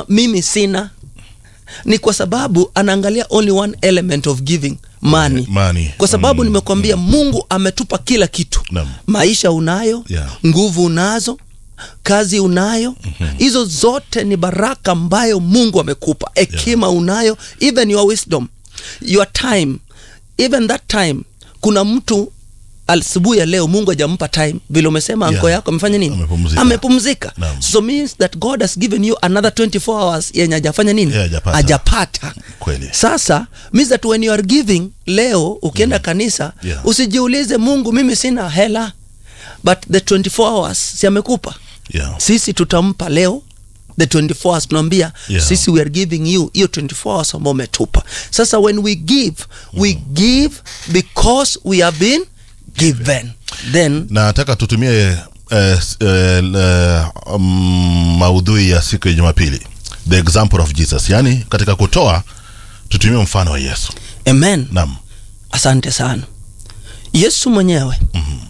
mimi sina ni kwa sababu anaangalia only one element of giving money Money. kwa sababu Mm. nimekwambia mungu ametupa kila kitu Naam. maisha unayo Yeah. nguvu unazo kazi unayo hizo zote ni baraka ambayo mungu amekupa hekima unayo even your wisdom your time even that time kuna mtu asubuhi ya leo mungu hajampa time vile umesema Yeah. anko yako amefanya nini Amepumzika. amepumzika Naam. so means that god has given you another 24 hours yenye hajafanya nini Yeah, hajapata. hajapata Kweli. sasa means that when you are giving leo ukienda kanisa Yeah. usijiulize mungu mimi sina hela but the 24 hours si amekupa Yeah. sisi tutampa leo the 24 hours tunaambia Yeah. sisi we are giving you hiyo 24 hours ambao umetupa sasa when we give we give because we have been given then nataka tutumie eh, s- eh, le- um, maudhui ya siku ya jumapili the example of jesus yaani katika kutoa tutumie mfano wa yesu amen naam asante sana yesu mwenyewe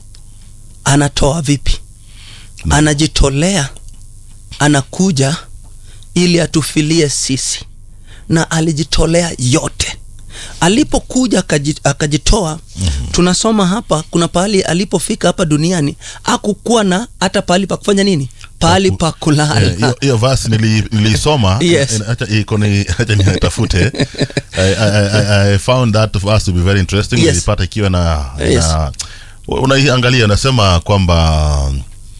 anatoa vipi anajitolea anakuja ili atufilie sisi na alijitolea yote alipokuja akaji- akajitoa mm-hmm. tunasoma hapa kuna pahali alipofika hapa duniani akukuwa na hata pahali pa kufanya nini pahali pa kulala Eh, hiyo- hiyo verse nili- nilisoma Yes. eh, acha iko ni acha nitafute I, I, I, I found that verse to be very interesting Yes. nilipata ikiwa na, Yes. na unaiangalia nasema kwamba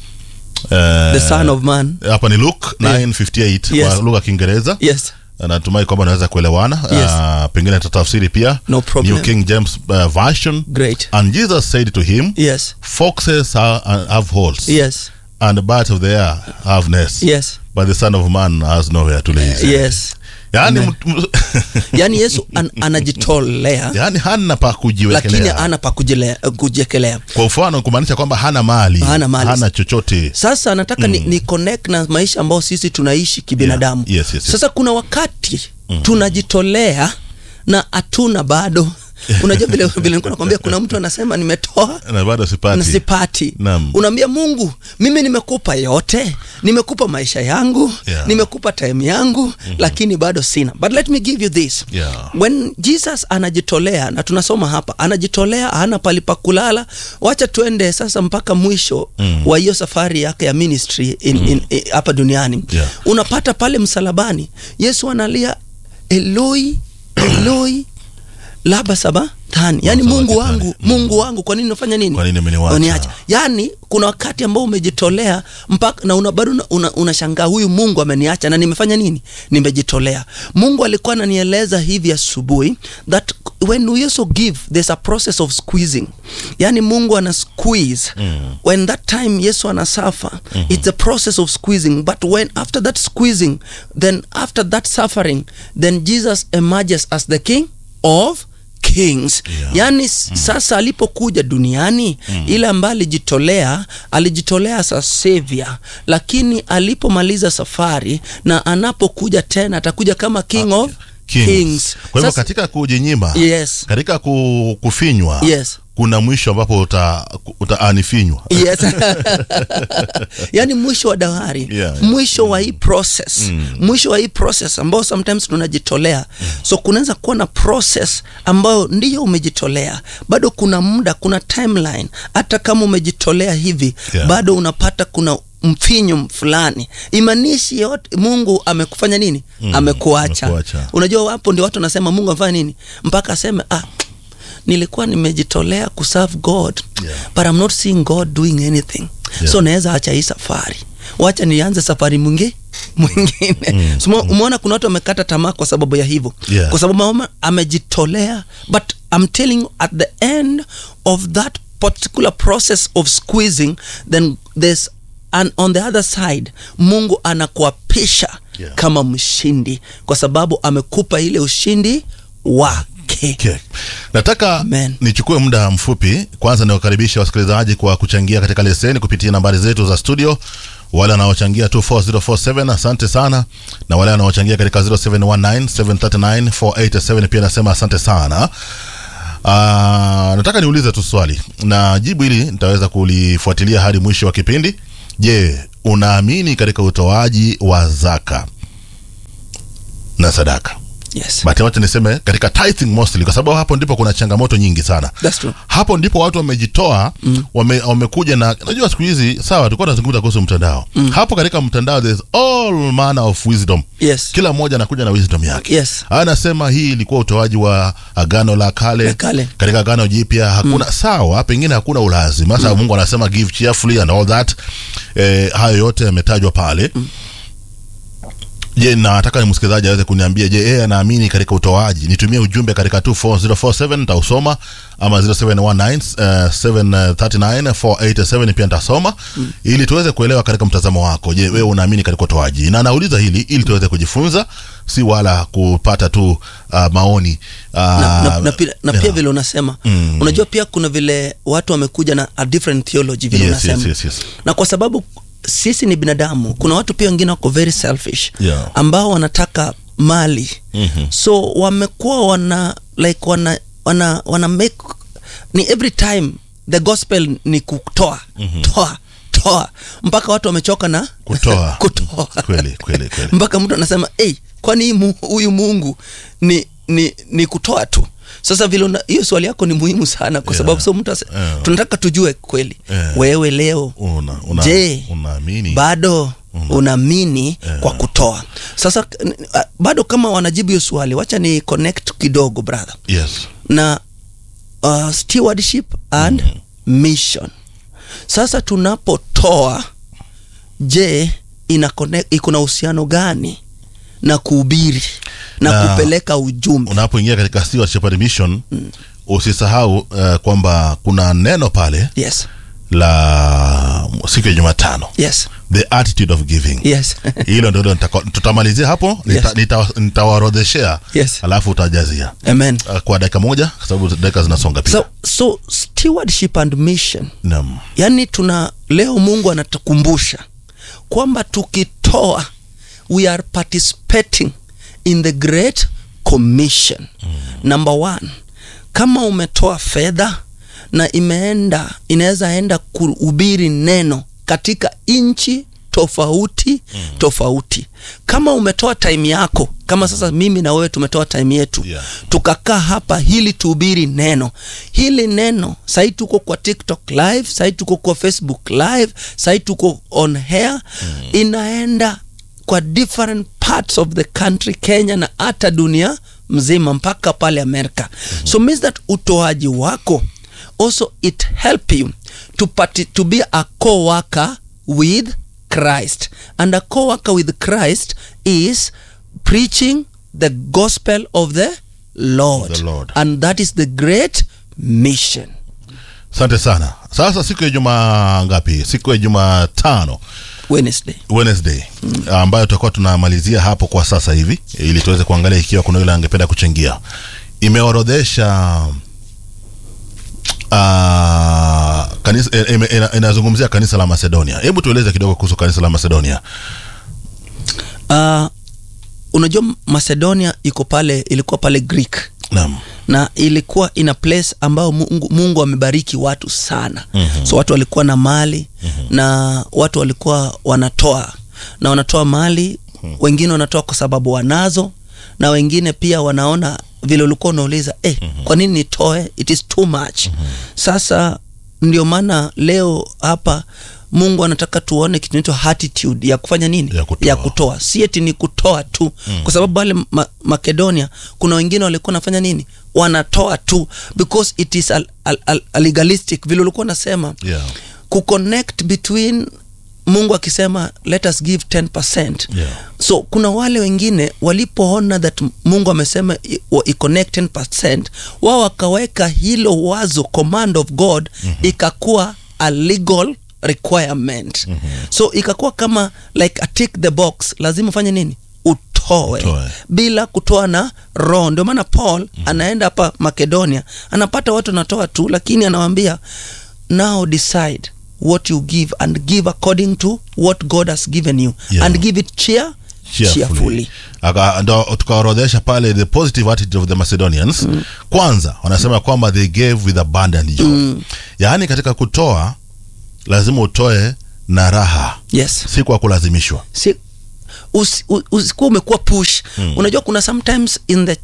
eh, the son of man hapa ni luke 958 Yes. kwa lugha ya kiingereza yes natumai kwamba unaweza kuelewana Yes. Ah, pengine tatafsiri pia No problem. new king james uh, version great and jesus said to him yes foxes ha- have holes yes and birds of the air have nests yes but the son of man has nowhere to lay his head. yes yani, Amen. mtu- yaani yesu an, anajitolea yani hana pa lakini kujiwekelea ana pa kujilea- kujiekelea kwa mfano kumaanisha kwamba hana mali Hana mali. hana chochote sasa nataka ni, ni connect na maisha ambayo sisi tunaishi kibinadamu Yeah. Yes, yes, yes. sasa kuna wakati tunajitolea na hatuna bado unajua vile vile nilikuwa nakwambia kuna mtu anasema nimetoa na bado sipati na sipati Naam. unaambia mungu mimi nimekupa yote nimekupa maisha yangu Yeah. nimekupa time yangu mm-hmm. lakini bado sina but let me give you this Yeah. when jesus anajitolea na tunasoma hapa anajitolea hana pali pa kulala wacha tuende sasa mpaka mwisho mm. wa hiyo safari yake ya ministry in, mm. in, in, hapa duniani Yeah. unapata pale msalabani yesu analia eloi eloi laba saba tani yani Saba mungu kitani. wangu mungu wangu kwa nini unafanya nini Kwa nini umeniwacha? Uniacha. yani kuna wakati ambao umejitolea mpaka na una bado unashangaa una, unashangaa huyu mungu ameniacha na nimefanya nini nimejitolea mungu alikuwa ananieleza hivi asubuhi that when we also give there's a process of squeezing yani mungu ana squeeze mm. when that time yesu anasafa mm-hmm. it's a process of squeezing but when after that squeezing then after that suffering then jesus emerges as the king of kings Yeah. yaani mm. sasa alipokuja duniani mm. ile ambaye alijitolea alijitolea sa savior lakini alipomaliza safari na anapokuja tena atakuja kama king of Kings. kings, kwa hivyo Sasa- katika kujinyima yes katika ku, kufinywa Yes. kuna mwisho ambapo uta, utaanifinywa yes yaani mwisho wa dahari Yeah, yeah. mwisho wa hii process mwisho wa hii process ambao sometimes tunajitolea so kunaweza kuwa na process ambayo ndiyo umejitolea bado kuna muda kuna timeline hata kama umejitolea hivi Yeah. bado unapata kuna mfinyo fulani imanishi yote mungu amekufanya nini Mm, amekuacha amekuacha. unajua hapo ndio watu wanasema mungu amefanya nini mpaka aseme ah, nilikuwa nimejitolea kuserve god Yeah. but I'm not seeing god doing anything Yeah. so naweza acha hii safari wacha nianze safari mwingi mwingine mm. so, umeona kuna watu wamekata tamaa kwa sababu ya hivyo Yeah. kwa sababu mama amejitolea but I'm telling you at the end of that particular process of squeezing then there's and on the other side mungu anakuapisha Yeah. kama mshindi kwa sababu amekupa ile ushindi wake Okay. nataka Amen. nichukue muda mfupi kwanza niwakaribisha wasikilizaji kwa kuchangia katika leseni kupitia nambari zetu za studio wale wanaochangia 24047 asante sana na wale wanaochangia katika 0719739487 pia nasema asante sana Uh, nataka niulize tu swali na jibu hili nitaweza kulifuatilia hadi mwisho wa kipindi je unaamini katika utoaji wa zaka na sadaka yes but wacha niseme katika tithing mostly kwa sababu hapo ndipo kuna changamoto nyingi sana That's true. hapo ndipo watu wamejitoa mm. wame, wamekuja na unajua siku hizi sawa tulikuwa tunazungumza kuhusu mtandao mm. hapo katika mtandao there's all manner of wisdom yes kila mmoja anakuja na wisdom yake Yes. anasema hii ilikuwa utoaji wa agano la kale, La kale. katika agano jipya hakuna sawa pengine hakuna ulazima sasa mungu anasema give cheerfully and all that eh, hayo yote yametajwa pale je nataka ni msikilizaji aweze kuniambia je yeye anaamini katika utoaji nitumie ujumbe katika 24047 nitausoma ama 0719 uh, 739 487 pia nitasoma mm. ili tuweze kuelewa katika mtazamo wako je wewe unaamini katika utoaji na nauliza hili ili tuweze kujifunza si wala kupata tu uh, maoni uh, na, na, na, pia, na pia yeah. vile unasema Mm. unajua pia kuna vile watu wamekuja na a different theology vile Yes, unasema yes, yes, yes. na kwa sababu sisi ni binadamu kuna watu pia wengine wako very selfish Yeah. ambao wanataka mali Mhm. so wamekuwa wana like wana wana, wana make ni every time the gospel ni kutoa toa toa mpaka watu wamechoka na Kutoa. kutoa Kweli, kweli, kweli. mpaka mtu anasema hey, kwani hii mu- huyu mungu ni, ni, ni kutoa tu sasa vile una- hiyo swali yako ni muhimu sana kwa Yeah. sababu so mtu ase- Yeah. tunataka tujue kweli Yeah. wewe leo una, una, je unaamini bado unaamini kwa kutoa sasa n- a- bado kama wanajibu hiyo swali wacha ni connect kidogo brother yes na uh, stewardship and mission sasa tunapotoa je ina connect- iko na uhusiano gani na kuhubiri na, Na- kupeleka ujumbe unapoingia katika stewardship and mission usisahau uh, kwamba kuna neno pale yes la siku ya jumatano yes the attitude of giving yes hilo ndio nitako- tutamalizia hapo nita- Yes. nita- nitawaorodheshea Yes. alafu utajazia amen uh, kwa dakika moja kwa sababu dakika zinasonga pia so, so stewardship and mission Naam. yaani tuna leo mungu anatukumbusha kwamba tukitoa we are participating in the great commission mm. number one kama umetoa fedha na imeenda inaweza enda kuhubiri neno katika nchi tofauti mm. tofauti kama umetoa time yako kama sasa mimi na wewe tumetoa time yetu Yeah. tukakaa hapa hili tuhubiri neno hili neno sahii tuko kwa tiktok live sahii tuko kwa facebook live sahii tuko on hair mm. inaenda kwa different parts of the country kenya na hata dunia mzima mpaka pale amerika mm-hmm. so means that utoaji wako also it help you to, parti- to be a co-worker with christ and a co-worker with christ is preaching the gospel of the lord, The Lord. and that is the great mission asante sana sasa siku ya juma ngapi siku ya jumatano wednesday wednesday mm. ambayo tutakuwa tunamalizia hapo kwa sasa hivi ili tuweze kuangalia ikiwa kuna yule angependa kuchangia imeorodhesha uh, kanisa, eh, ime- ina- inazungumzia kanisa la macedonia hebu tueleze kidogo kuhusu kanisa la macedonia uh, unajua macedonia iko pale ilikuwa pale greek naam na ilikuwa ina place ambayo mungu, mungu amebariki watu sana mm-hmm. so watu walikuwa na mali mm-hmm. na watu walikuwa wanatoa na wanatoa mali mm-hmm. wengine wanatoa kwa sababu wanazo na wengine pia wanaona vile ulikuwa unauliza eh, mm-hmm. kwa nini nitoe it is too much mm-hmm. sasa ndio maana leo hapa mungu anataka tuone kitu inaitwa attitude ya kufanya nini Ya kutoa. ya kutoa si eti ni kutoa tu mm. kwa sababu pale ma makedonia kuna wengine walikuwa nafanya nini wanatoa tu because it is a, a, a, a legalistic vile ulikuwa unasema Yeah. kuconnect between mungu akisema let us give 10 Yeah. so kuna wale wengine walipoona that mungu amesema i- wa- iconnect 10 wao wakaweka hilo wazo command of god mm-hmm. ikakuwa a legal requirement mm-hmm. so ikakuwa kama like a tick the box lazima ufanye nini utoe, Utoe. bila kutoa na roho ndio maana paul mm-hmm. anaenda hapa makedonia anapata watu wanatoa tu lakini anawambia now decide what you give and give according to what god has given you Yeah. and give it cheer cheerfully Aka- ndo tukaorodhesha pale the positive attitude of the macedonians mm. kwanza wanasema kwamba they gave with abundant joy mm. yaani katika kutoa lazima utoe na raha yes si kwa kulazimishwa si usi- u- usikuwa umekuwa push unajua kuna sometimes in the